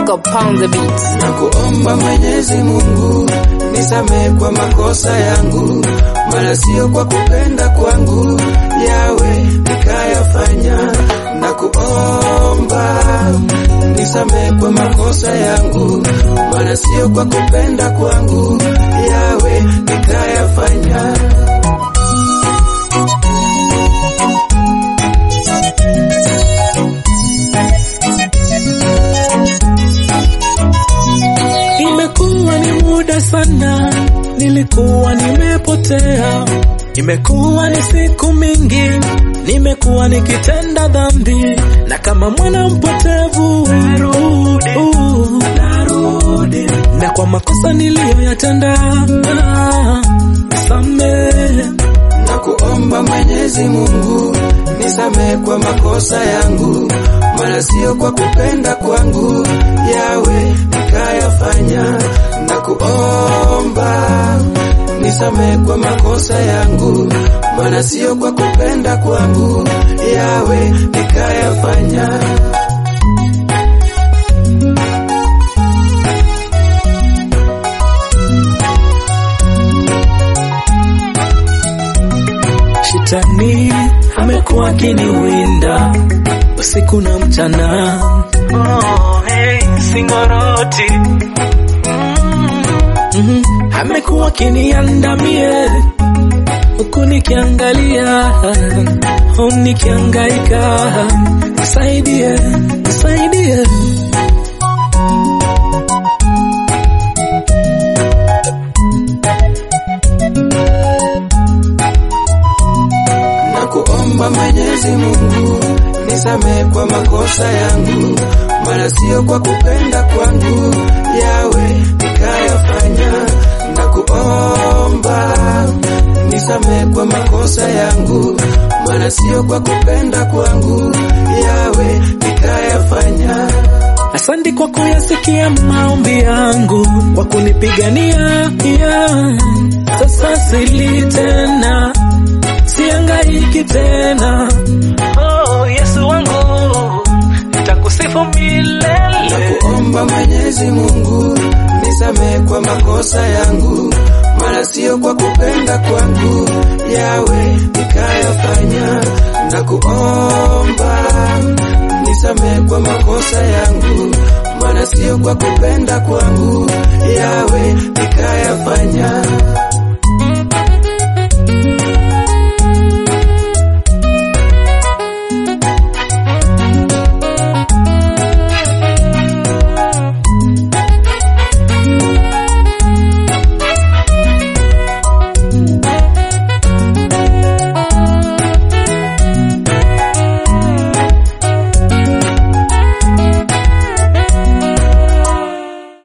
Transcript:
Go pound the beat. na kuomba Mwenyezi Mungu nisamehe kwa makosa yangu, mara sio kwa kupenda kwangu, yawe nikayafanya. Na kuomba nisamehe kwa makosa yangu, mara sio kwa kupenda kwangu, yawe nikayafanya. Imekuwa ni muda sana, nilikuwa nimepotea. Imekuwa ni siku mingi, nimekuwa nikitenda dhambi, na kama mwana mpotevu narudi, narudi, na kwa makosa niliyoyatenda nisamehe. na kuomba Mwenyezi Mungu nisamehe kwa makosa yangu, mara sio kwa kupenda kwangu, yawe nikayafanya. Na kuomba nisamehe kwa makosa yangu, mara sio kwa kupenda kwangu, yawe nikayafanya. Shetani amekuwa akiniwinda usiku na mchana. Oh, hey, singoroti mm, amekuwa akiniandamie huku nikiangalia, oh, nikiangaika. Nisaidie, nisaidie. na kuomba Mwenyezi Mungu nisamehe kwa makosa yangu, mara sio kwa kupenda kwangu, yawe nikayafanya. Na kuomba nisamehe kwa makosa yangu, mara sio kwa kupenda kwangu, yawe nikayafanya. Asante kwa kuyasikia maombi yangu, kwa kunipigania yeah. Sasa sili tena, siangaiki tena. Oh, Yesu wangu, nitakusifu milele. kuomba Mwenyezi Mungu nisamehe kwa makosa yangu, mara sio kwa kupenda kwangu, yawe nikayafanya. Na kuomba nisamehe kwa makosa yangu, mara sio kwa kupenda kwangu, yawe nikayafanya.